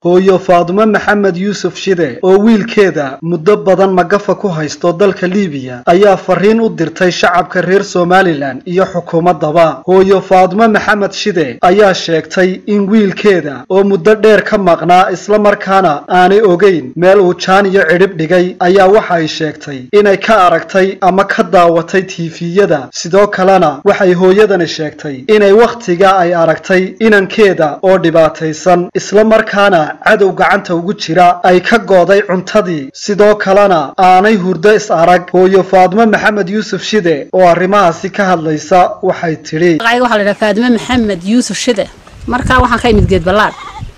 hooyo faadumo maxamed yuusuf shide oo wiilkeeda muddo badan magafa ku haysto dalka liibiya ayaa fariin u dirtay shacabka reer somalilan iyo xukuumaddaba hooyo faadumo maxamed shide ayaa sheegtay in wiilkeeda oo muddo dheer ka maqnaa islamarkaana aanay ogeyn meel uu jaan iyo cidhib dhigay ayaa waxa ay sheegtay inay ka aragtay ama ka daawatay tiifiyada sidoo kalena waxay hooyadani sheegtay inay wakhtiga ay aragtay inankeeda oo dhibaataysan islamarkaana cadow gacanta ugu jira ay ka gooday cuntadii sidoo kalena aanay hurdo is arag hooyo faadmo maxamed yuusuf shide oo arrimahaasi ka hadlaysa waxay tidhi magacayga waxaa la yidhaha faadime maxamed yuusuf shide markaa waxaan ka imid geed ballaad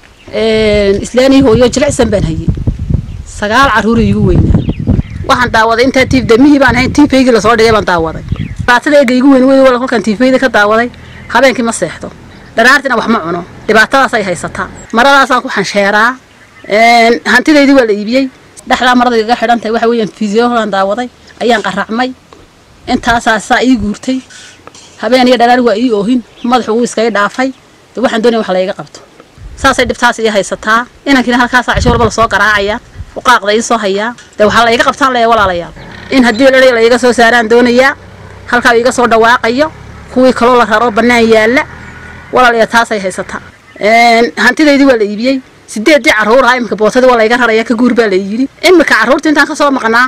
islaanii hooyo jilicsan baan hayey sagaal carruur iigu weynaa waxaan daawaday intaa tiif damihii baan ahayn tiifaygii lasoo dhigay baan daawaday dhibaatada eega igu weyn wey wala kolkaan tiifayda ka daawaday habeenkii ma seexdo dharaartina wax ma cuno dhibaatadaas ay haysataa maradaasaan ku xansheeraa hantidaydii waa la iibiyey dhexdaa marada igaga xidhan tahay waxa weeyaan fiisiyolaan daawaday ayaan qaracmay intaasaa saa ii guurtay habeen iyo dharaar waa ii oohin madaxu wuu iskaga dhaafay de waxaan doonaya wax layga qabto saasay dhibtaas ii haysataa inankiina halkaasaa cisho walba lasoo garaacaya uqaaqda ii soo hayaa dee waxaa layga qabtaan leeya walaalayaal in haddii dhari layga soo saaraan doonayaa halkaa iga soo dhawaaqayo kuwii kaloo la raro bannaan yaalla walaalayaa taasay haysataa hantidaydii waa la iibiyey sideeddii carruuraha iminka bootadii waa layga raraya ka guur baa la yidhi iminka carruurta intaan ka soo maqnaa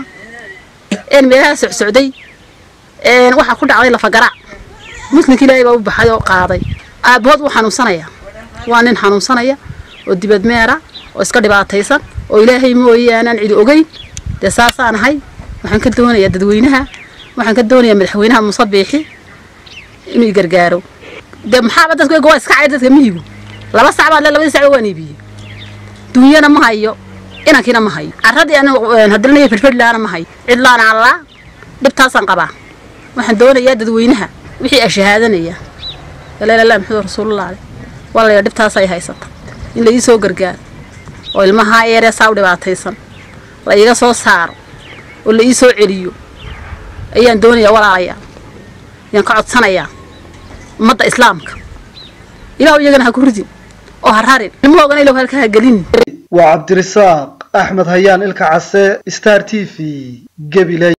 een meelaha socsocday waxaa ku dhacday lafagaraac muslimka ilaahay baa u baxay oo qaaday aabbahood wuu xanuunsanaya waa nin xanuunsanaya oo dibad meera oo iska dhibaataysan oo ilaahay mooye aanaan cidi ogeyn dee saasaan ahay waxaan ka doonayaa dadweynaha waxaan ka doonayaa madaxweynaha muuse biixi inuu i gargaaro dee maxaaba dadku ega waa iska cayr dadka mihigu laba sac baan le labadii sac waan iibiyey dunyana ma hayo inankiina ma hayo carradii anigu hadilnaya fidhfidhlaana ma hayo cidlaana allaa dhibtaasaan qabaa waxaan doonayaa dadweynaha wixii a shahaadanaya lala maxamed rasuulullah ale walaya dhibtaasay haysata in la ii soo gargaaro oo ilmahaa eeree saa u dhibaataysan la iiga soo saaro oo la ii soo celiyo ayaan doonayaa walaalayaa ayaan ka codsanayaa ummadda islaamka ilaah iyagana ha ku ridin oo ha rarin ilmahoogana ilow halka ha gelin waa cabdirisaaq axmed hayaan ilka case star t v gabiley